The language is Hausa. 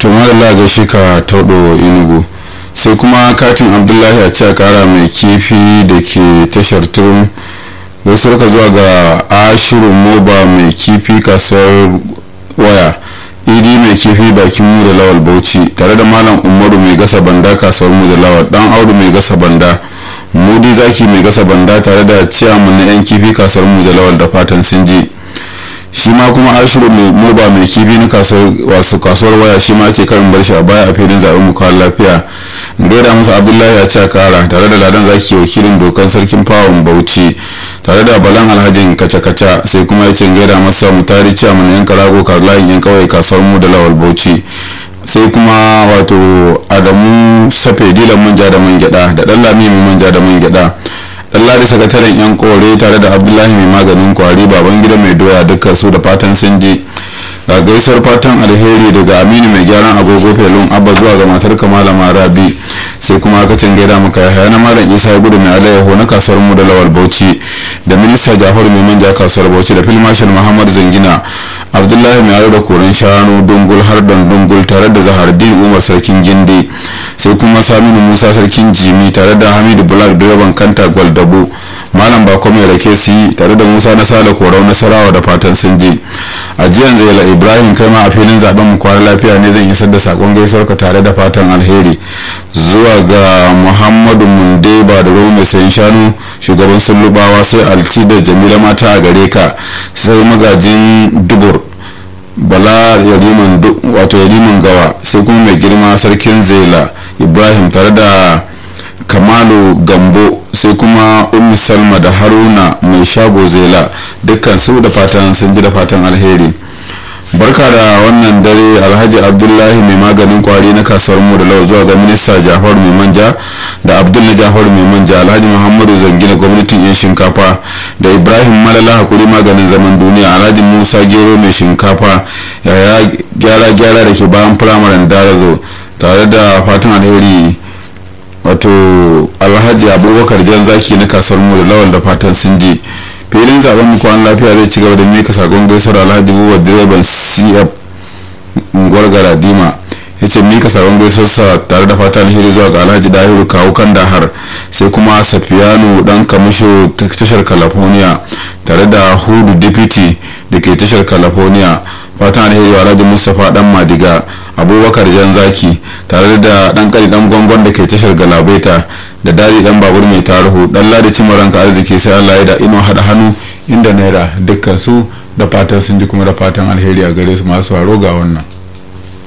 to madalla gaishe ka taudo inugu sai kuma katin abdullahi a ce kara mai kifi da ke tashar turum gaisuwar ka zuwa ga ashirin moba mai kifi kasuwar waya idi mai kifi bakin mu da lawal bauchi tare da malam umaru mai gasa banda kasuwar mu da lawal dan audu mai gasa banda mudi zaki mai gasa banda tare da ciyaman na yan kifi kasuwar mu da lawal da fatan sun ji shi ma kuma ashiru mai moba mai kifi na wasu kasuwar waya shi ma ce karin bar shi a baya a filin zaɓen mu kawo lafiya gaida masa abdullahi a ce kara tare da ladan zaki wakilin dokan sarkin fawon bauchi tare da balan alhajin kaca-kaca sai kuma ya ce gaida masa mutari ciyaman yan karago layin yan kawai kasuwar mu da lawal bauchi sai kuma wato adamu safe dilan manja da man gyada da dan lami mai manja da man gyada lallari sakataren yan kore tare da abdullahi mai maganin kwari baban gida mai doya dukkan su da fatan sun je ga gaisuwar fatan alheri daga aminu mai gyaran agogo felun abba zuwa ga matar kamala marabi sai kuma aka can gaida maka ya na malam isa ya gudu mai alayyaho na kasuwar mu da lawal bauchi da minista jafaru mai manja kasuwar bauchi da filmashal muhammad zangina abdullahi mai aro da koren shanu dungul har dungul tare da zahardin umar sarkin gindi sai kuma saminu musa sarkin jimi tare da hamidu black direban kanta gwaldabo malam bako mai rake su yi tare da musa na sale korau nasarawa da fatan sun je a jiyan zaila ibrahim kai ma a filin zaben mu kwana lafiya ne zan isar da sakon gaisuwar ka tare da fatan alheri zuwa ga muhammadu mundeba da rome sayan shanu shugaban sullubawa sai alti da jamila mata a gare ka sai magajin dubur bala yariman wato yariman gawa sai kuma mai girma sarkin zela ibrahim tare da kamalu gambo sai kuma ummi salma da haruna mai shago zela dukkan su da fatan sun ji da fatan alheri barka da wannan dare alhaji abdullahi mai maganin kwari na kasuwar mu da lau zuwa ga minista jafaru mai manja da abdul na jafaru mai manja alhaji muhammadu zangina gwamnatin yan shinkafa da ibrahim malala hakuri maganin zaman duniya alhaji musa gero mai shinkafa yaya gyara gyara da ke bayan firamaren darazo tare da fatan alheri wato alhaji abubakar jan zaki na kasuwar mu da lawal da fatan sun je filin zaben mu kwan lafiya zai ci gaba da mika sakon gaisuwar alhaji buba direban cf unguwar garadima ya ce mika sakon gaisuwarsa tare da fatan alheri zuwa ga alhaji dahiru kawo kan dahar sai kuma safiyanu dan kamisho tashar california tare da hudu deputy da ke tashar california fatan alheri wa alhaji mustapha dan madiga abubakar jan zaki tare da dan kari dan gwangon da ke tashar galabaita da dadi dan babur mai tarihu dan ladi cimaranka arziki sai allah ya da ino hada hannu inda naira dukkan su da fatan sun ji kuma da fatan alheri a gare su masu haro ga wannan